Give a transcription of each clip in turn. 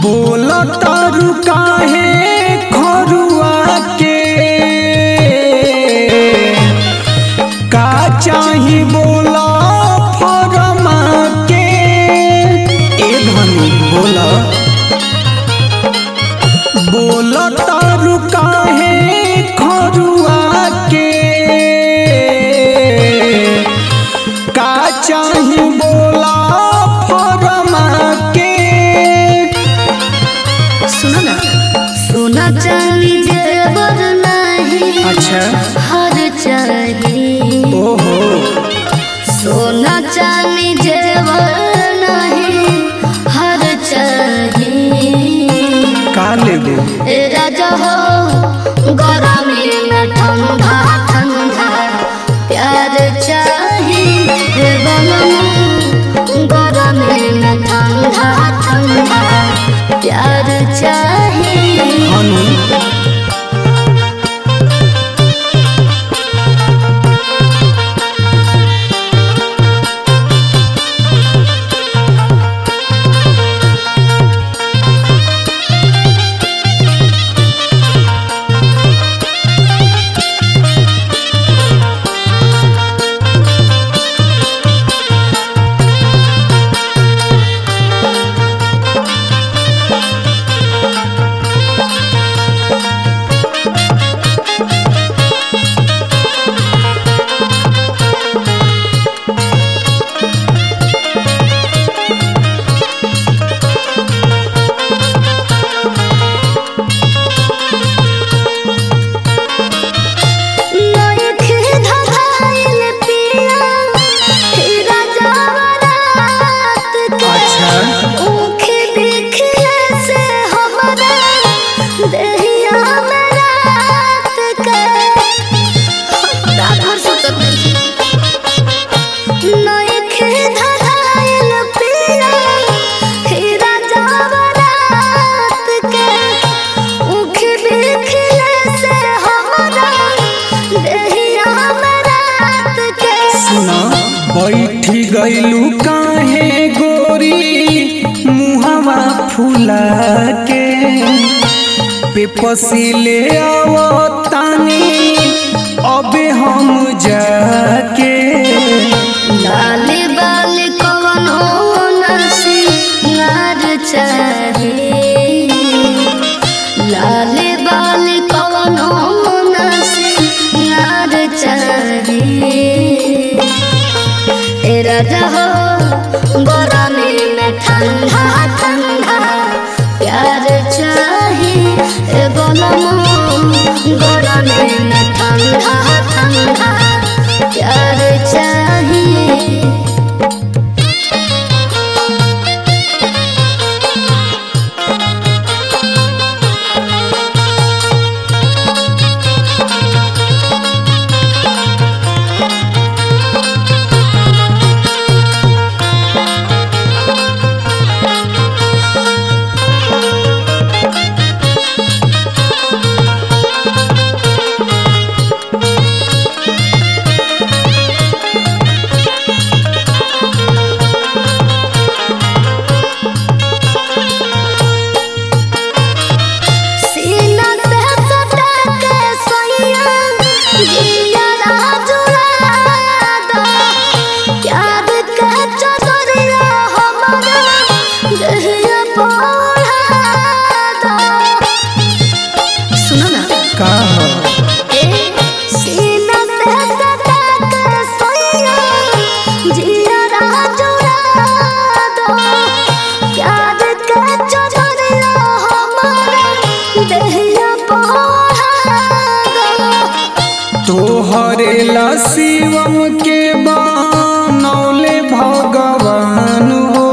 बोल तारू काहे खरुआ के का चाही बोला फरमा के ए धनी बोला बोल तारू काहे खरुआ के का चाही बोला फरमा के सुनो ना सोना चांदी जेवर नहीं अच्छा हर चाहिए ओहो सोना चांदी जेवर नहीं हर चाहिए का लेबे ए राजा हो गरमी में ठंडा ठंडा प्यार चाहिए हे बनम गरमी में ठंडा ठंडा प्यार चाहिए हनु नइखे धधाइल पिया हे राजा रात के अच्छा। ऊखे देखिए से हमरा देहिया में रात के रात भर सुतत नहीं नइखे धधाइल पिया हे राजा रात के ऊखे देखिए से हमरा देहिया में रात के सुना बैठी गईलू काहे गोरी मुहवा फूला के पेपसी ले आवो तानी अबे हम जाके लाल बाल कवन हो नसी नार चाहिए लाल बाल कवन हो नसी नार चाहिए ए राजा हो गरमी में ठंडा ठंडा प्यार चाहिए ए बनम गरमी में ठंडा ठंडा प्यार चाहिए सीना से सटा के सैया जिया राजुला दो प्यार के चदरिया हमारा देहिया पोढ़ा दो सुनो ना का हो ए सीना से सटा के सैया जिया राजुला दो प्यार के चदरिया हमारा देहिया पोढ़ा दो तोहरे ला शिवम के बनौले भगवान हो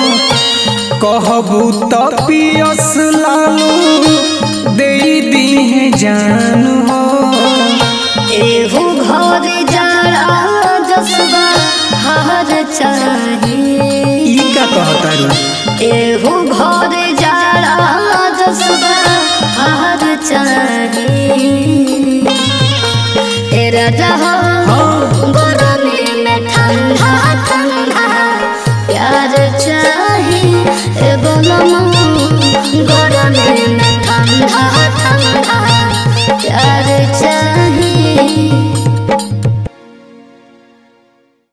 कहबू त पियस लालू दे दीहे जान हो एहू घर जाड़ा जसबा हर चाहिए ई का कहता रू एहू घर जाड़ा जसबा हर चाहिए ए राजा हो